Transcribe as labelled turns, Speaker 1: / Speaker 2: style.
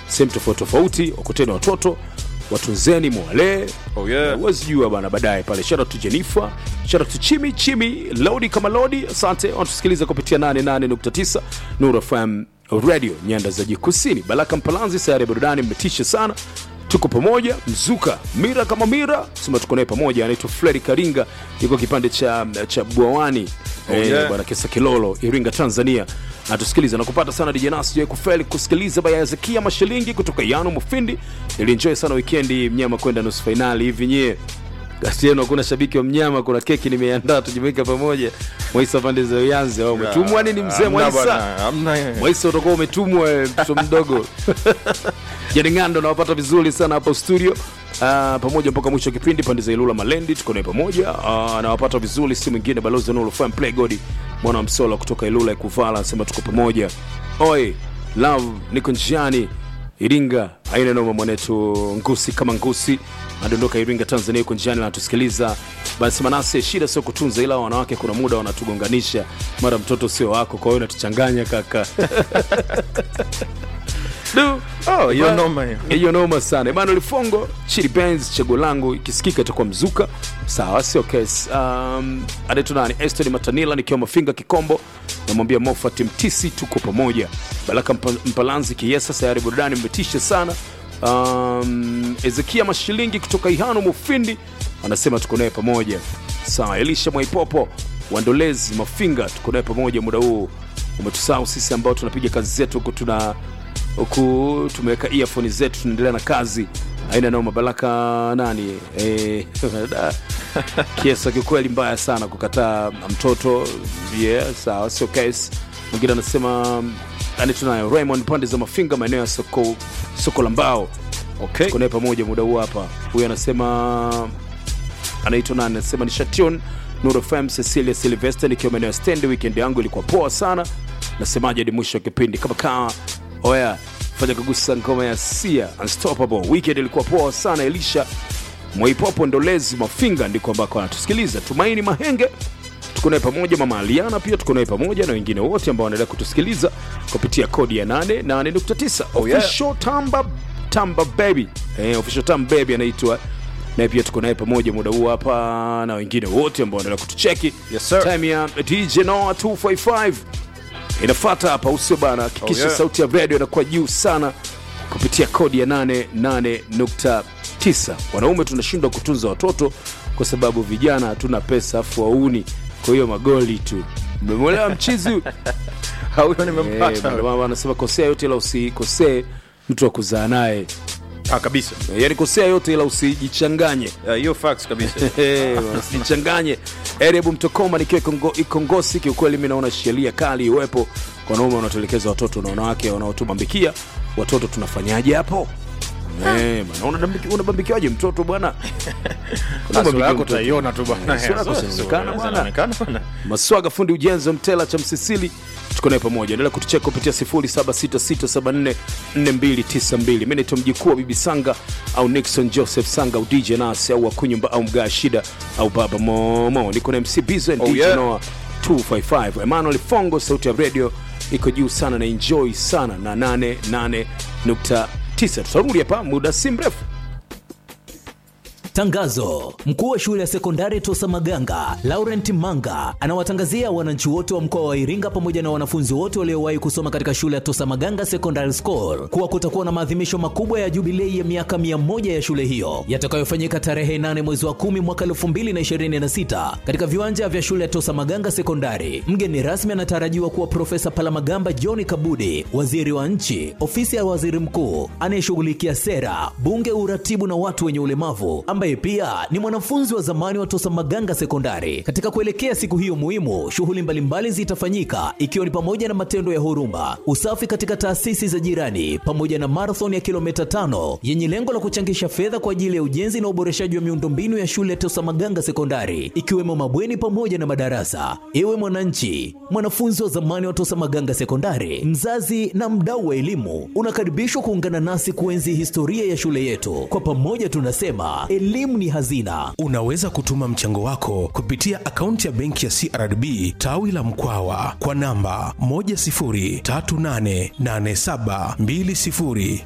Speaker 1: sehemu tofauti tofauti wakuteni watoto watunzeni mwalee
Speaker 2: Oh, yeah.
Speaker 1: huwezi jua bana baadaye pale shout out to Jennifer shout out to Chimi Chimi Lodi kama Lodi asante wanatusikiliza kupitia 88.9 Nuru FM radio nyanda za juu kusini Baraka Mpalanzi sayari ya burudani mmetisha sana tuko pamoja mzuka mira kama mira sema tuko naye pamoja anaitwa Fredi Karinga yuko kipande cha cha Bwawani
Speaker 2: Oh,
Speaker 1: eh,
Speaker 2: yeah.
Speaker 1: bwana Kesa Kilolo Iringa Tanzania natusikiliza na kupata sana DJ Nas je kufeli kusikiliza baya Hezekia Mashilingi kutoka Yano Mufindi nilienjoy sana weekendi mnyama kwenda nusu finali hivi nyie gasi yenu hakuna shabiki wa mnyama kuna keki nimeandaa tujumuika pamoja Mwaisa pande za Uyanzi au umetumwa nini mzee
Speaker 2: Hamna
Speaker 1: Mwaisa
Speaker 2: bwana, hamna.
Speaker 1: Mwaisa utakuwa umetumwa eh, mtoto mdogo Jani Ngando nawapata vizuri sana hapa studio Uh, pamoja mpaka mwisho wa kipindi pande za Ilula Malendi tuko naye pamoja uh, nawapata vizuri si mwingine balozi Nuru Fan Play God mwana wa Msola kutoka Ilula Ikuvala anasema tuko pamoja oi love niko njiani Iringa aina noma mwanetu ngusi kama ngusi adondoka Iringa Tanzania yuko njiani anatusikiliza basi manase shida sio kutunza ila wanawake kuna muda wanatugonganisha mara mtoto sio wako kwa hiyo unatuchanganya kaka Du.
Speaker 2: Oh, hiyo
Speaker 1: Ba-
Speaker 2: noma hiyo.
Speaker 1: hiyo noma sana Emmanuel Fongo Chili Benz chaguo langu ikisikika itakuwa mzuka sawa sio case um, anaitwa nani Eston Matanila nikiwa Mafinga Kikombo namwambia Mofat Mtisi tuko pamoja Baraka Mpa- Mpalanzi Kiesa sayari burudani mmetisha sana um, Ezekia Mashilingi kutoka Ihano Mufindi anasema tuko naye pamoja sawa Elisha Mwaipopo Wandolezi Mafinga tuko naye pamoja muda huu umetusahau sisi ambao tunapiga kazi zetu huku tuna huku tumeweka earphone zetu tunaendelea na kazi aina nao mabaraka nani eh, da. kiesa kiukweli mbaya sana kukataa mtoto yeah, sawa sio case mwingine anasema anitunayo raymond pande za mafinga maeneo ya soko, soko la mbao
Speaker 2: Okay.
Speaker 1: tuko naye pamoja muda huu hapa huyu anasema anaitwa nani anasema ni shation Nuru FM Cecilia Sylvester nikiwa maeneo ya stand weekend yangu ilikuwa poa sana nasemaje hadi mwisho wa kipindi kama kaa oya fanya kugusa ngoma ya Sia Unstoppable weekend ilikuwa poa sana Elisha Mwaipopo Ndolezi Mafinga ndiko ambako anatusikiliza Tumaini Mahenge tuko naye pamoja mama Aliana pia tuko naye pamoja na wengine wote ambao wanaendelea kutusikiliza kupitia kodi ya 88.9
Speaker 2: Oh, yeah.
Speaker 1: official tamba tamba baby eh, official tamba baby anaitwa naye pia tuko naye pamoja muda huu hapa na wengine wote ambao wanaendelea kutucheki
Speaker 2: Yes, sir.
Speaker 1: time ya DJ Noah 255 inafata hapa usio bana hakikisha
Speaker 2: Oh, yeah.
Speaker 1: sauti ya radio inakuwa juu sana kupitia kodi ya 88.9 wanaume tunashindwa kutunza watoto kwa sababu vijana hatuna pesa afu wauni kwa hiyo magoli tu mmemwelewa mchizi huyu?
Speaker 2: Huyo
Speaker 1: Eh,
Speaker 2: nimempata.
Speaker 1: ndio maana wanasema kosea yote ila usikosee mtu wa kuzaa naye
Speaker 2: Ah, kabisa.
Speaker 1: yaani kosea yote ila usijichanganye
Speaker 2: Ah, hiyo facts kabisa.
Speaker 1: Eh, usijichanganye erebu mtokoma nikiwa Ikongo- ikongosi kiukweli mi naona sheria kali iwepo kwa wanaume wanaotelekeza watoto na wanawake wanaotumambikia watoto tunafanyaje hapo Eh, bana, unadambiki- unabambikiwaje mtoto bwana
Speaker 2: Sura
Speaker 1: Unabambikia
Speaker 2: yako
Speaker 1: mtoto.
Speaker 2: utaiona tu bwana.
Speaker 1: Eh, sura yako
Speaker 2: Sura-
Speaker 1: zinaonekana
Speaker 2: sura
Speaker 1: bwana.
Speaker 2: zinaonekana bwana.
Speaker 1: maswaga fundi ujenzi wa mtela cha msisili tuko naye pamoja endelea kutucheka kupitia 0766744292 mi naitwa mjikuu wa bibi sanga au nixon joseph sanga au dj nas au wakunyumba au mgaa shida au baba momo niko na mc bizo and
Speaker 2: Oh,
Speaker 1: dj
Speaker 2: yeah.
Speaker 1: noa 255 emmanuel fongo sauti ya radio iko juu sana na enjoy sana na 88.9 tutarudi hapa muda si mrefu
Speaker 3: Tangazo: mkuu wa shule ya sekondari Tosa Maganga Laurent Manga anawatangazia wananchi wote wa mkoa wa Iringa pamoja na wanafunzi wote waliowahi kusoma katika shule ya Tosa Maganga Secondary School kuwa kutakuwa na maadhimisho makubwa ya jubilei ya miaka 100 ya shule hiyo yatakayofanyika tarehe 8 mwezi wa 10 mwaka 2026 katika viwanja vya shule ya Tosa Maganga Sekondari. Mgeni rasmi anatarajiwa kuwa Profesa Palamagamba John Kabudi, waziri wa nchi, ofisi ya waziri mkuu anayeshughulikia sera, bunge, uratibu na watu wenye ulemavu, ambaye pia ni mwanafunzi wa zamani wa Tosa Maganga Sekondari. Katika kuelekea siku hiyo muhimu, shughuli mbalimbali zitafanyika ikiwa ni pamoja na matendo ya huruma, usafi katika taasisi za jirani, pamoja na marathon ya kilomita tano yenye lengo la kuchangisha fedha kwa ajili ya ujenzi na uboreshaji wa miundombinu ya shule ya Tosa Maganga Sekondari, ikiwemo mabweni pamoja na madarasa. Ewe mwananchi, mwanafunzi wa zamani wa Tosa Maganga Sekondari, mzazi na mdau wa elimu, unakaribishwa kuungana nasi kuenzi historia ya shule yetu. Kwa pamoja tunasema elimu ni hazina.
Speaker 4: Unaweza kutuma mchango wako kupitia akaunti ya benki ya CRDB tawi la Mkwawa kwa namba 103887200